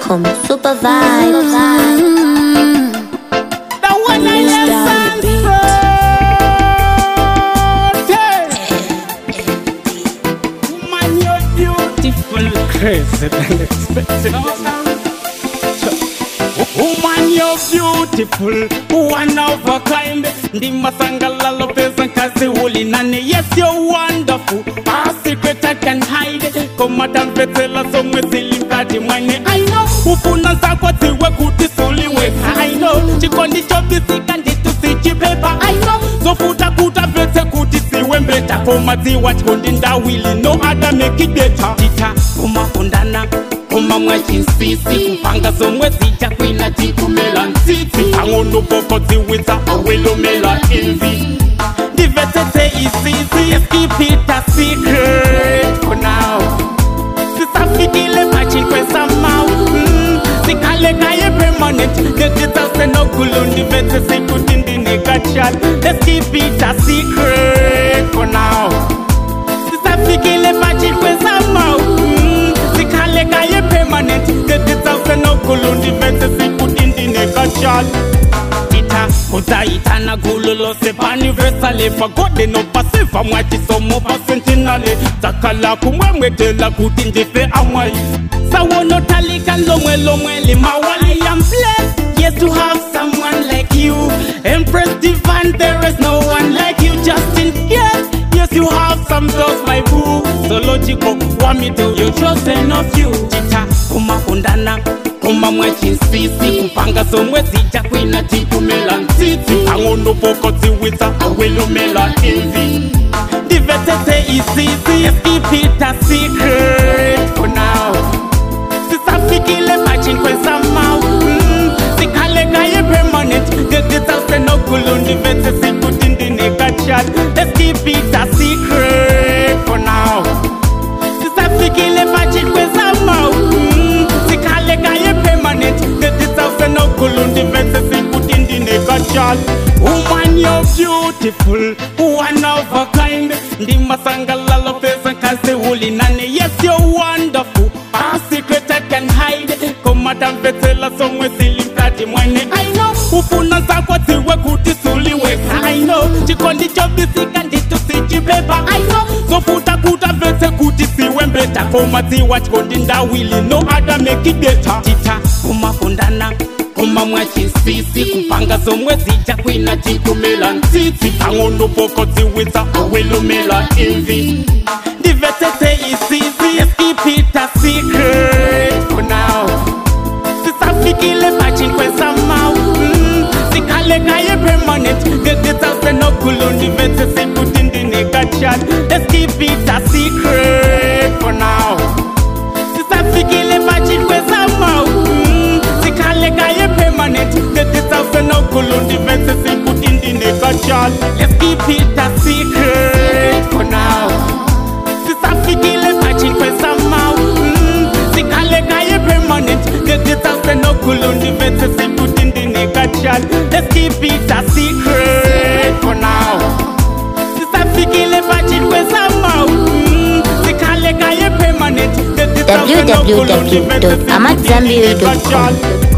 AmadZanbury.com. Super vibe. The one I Loose left down the beat. Sanford. Woman, you're beautiful, crazy than expected. Woman, you're beautiful, one of a kind. Ndimasangalalo pesa kazi uli nani. Yes, you're wonderful. A secret I can hide. Koma tamvetela somwe silimkati mwene. I know. Ufuna zako ziwe kuti suliwe. I know. Chikondi chobisika nditu sichipepa. I know. Zofuta kuta vetse kuti siwe mbeta. Koma ziwa chikondi ndawili. No other make it better. Tita kumafundana koma mwachinsisi kupanga zomwe zija kwina tikumela ntsitsi pang'ono poko ziwitsa awelomela envy ndivetsetse isisi Let's keep it a secret for now sisafikile machikwesamawu mm, sikalekaye permanent ndetizasenogulu ndivetse sikuti ndinekachat Let's keep it a secret for now sisafikile machikwesamawu mm, sikalekaye permanent ndetizasenogulu ndivetse sikuti ndinekachat ita kudzaitana gulu lose paniversale pagode nopasiva mwachisomo pasentinale dzakala kumwemwetela kuti ndife amwai sawonotalika lomwe lomwe limawali am blessed yes to have someone like you empress divine there is no one like you justin yes yes you have some thoughts my boo so logical want me to you chosen of you chita kumafundana koma mwachinsisi kupanga zomwe zija kwina tikumela ntsitsi pang'ono poko ziwitsa awelomela envy ndivetsetse isisi Let's keep it a secret for now sisafikile machikwesamawu mm, sikalekaye permanent ndeditsasenogulu ndivetse sikuti ndinekachat Let's keep it a secret for now sisafikile machikwesamawu mm, sikalekaye permanent ndeditsasenogulu ndivetse sikuti ndinekachat woman you're beautiful one of a kind ndimasangalalo pesa kazi uli nane yes you're wonderful a secret I can hide komatamvetsela somwe silimkati mwene I know ufuna zako ziwe kuti suliwe I know chikondi chobisika nditu sichipepa I know zofuta kuta vetse kuti siwe mbeta koma dziwa chikondi ndawili no other make it better tita kumafundana koma mwachinsisi kupanga zomwe zija kwina tikumela ntsitsi pang'ono poko ziwitsa awelomela envy ndivetsetse isisi Let's keep it a secret for now sisafikile machikwesamawu mm, sikalekaye permanent ndeditsasenogulu ndivetse sikuti ndinekachat Let's keep it a secret for now sisafikile machikwesamawu mm, sikalekaye permanent ndeditsasenogulu ndivetse sikuti ndinekachat Let's keep it a secret for now sisafikile machikwesamawu mm, sikalekaye permanent ndeditsasenogulu ndivetse sikuti ndinekachat Let's keep it a secret for now sisafikile machikwesamawu mm, sikalekaye permanent ndeditsasenogulu ndivetse sikuti www.amadzanbury.com. ndinekachat